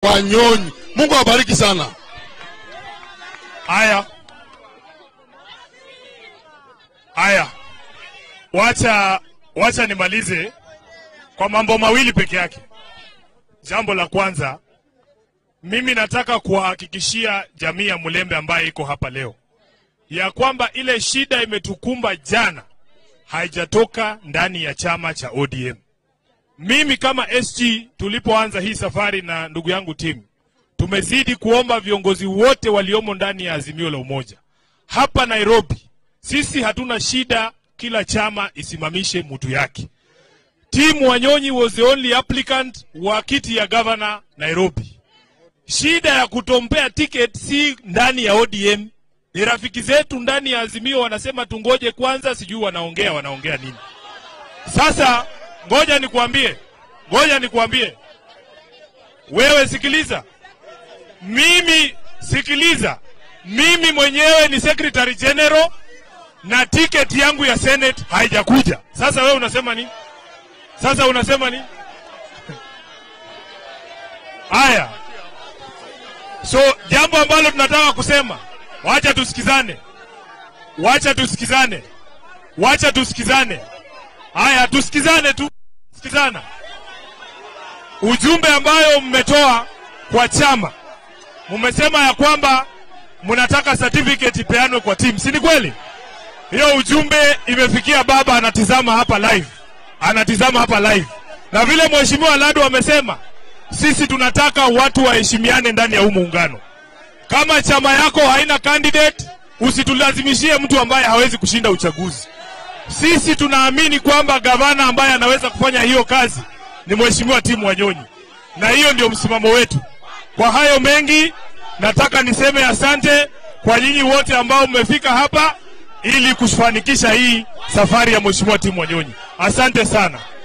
Wanyonyi. Mungu awabariki sana. Haya, haya, wacha wacha nimalize kwa mambo mawili peke yake. Jambo la kwanza, mimi nataka kuwahakikishia jamii ya Mulembe ambaye iko hapa leo ya kwamba ile shida imetukumba jana haijatoka ndani ya chama cha ODM. Mimi kama SG tulipoanza hii safari na ndugu yangu timu tumezidi kuomba viongozi wote waliomo ndani ya Azimio la Umoja hapa Nairobi. Sisi hatuna shida, kila chama isimamishe mtu yake. Timu Wanyonyi was the only applicant wa kiti ya governor Nairobi. Shida ya kutompea ticket si ndani ya ODM, ni rafiki zetu ndani ya Azimio wanasema tungoje kwanza, sijui wanaongea wanaongea nini. Sasa ngoja nikuambie, ngoja nikuambie wewe, sikiliza mimi sikiliza, mimi mwenyewe ni secretary general na tiketi yangu ya senate haijakuja. Sasa wewe unasema nini? Sasa unasema nini? Haya, so jambo ambalo tunataka kusema, wacha tusikizane, wacha tusikizane, wacha tusikizane. Haya, tusikizane tu, sikizana ujumbe ambayo mmetoa kwa chama mumesema ya kwamba mnataka certificate ipeanwe kwa timu, si ni kweli? Hiyo ujumbe imefikia baba, anatizama hapa live, anatizama hapa live, na vile mheshimiwa Ladu amesema, sisi tunataka watu waheshimiane ndani ya huu muungano. Kama chama yako haina candidate, usitulazimishie mtu ambaye hawezi kushinda uchaguzi. Sisi tunaamini kwamba gavana ambaye anaweza kufanya hiyo kazi ni mheshimiwa Timu Wanyonyi, na hiyo ndio msimamo wetu. Kwa hayo mengi, nataka niseme asante kwa nyinyi wote ambao mmefika hapa ili kufanikisha hii safari ya mheshimiwa Timu Wanyonyi. Asante sana.